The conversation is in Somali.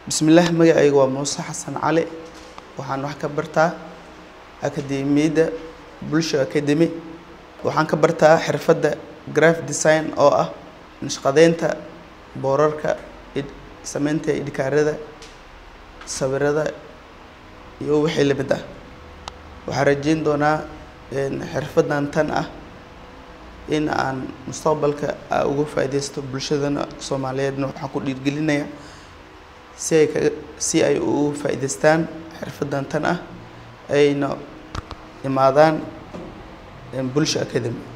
bismillaah magacayga waa muuse xasan cali waxaan wax ka bartaa akademiyadda bulsho academy waxaan ka bartaa xirfadda graph design oo ah nashqadeynta boorarka id- sameynta idhikaarada sawirada iyo wixii lamid ah waxaan rajeyn doonaa een, xirfaddan tan ah in aan mustaqbalka aa uga faaideysto bulshadana soomaaliyeedna waxaan ku dhiirgelinayaa si ay kaga si ay ugu faa'iidaystaan xirfaddan tan ah ayna imaadaan een, bulsho academy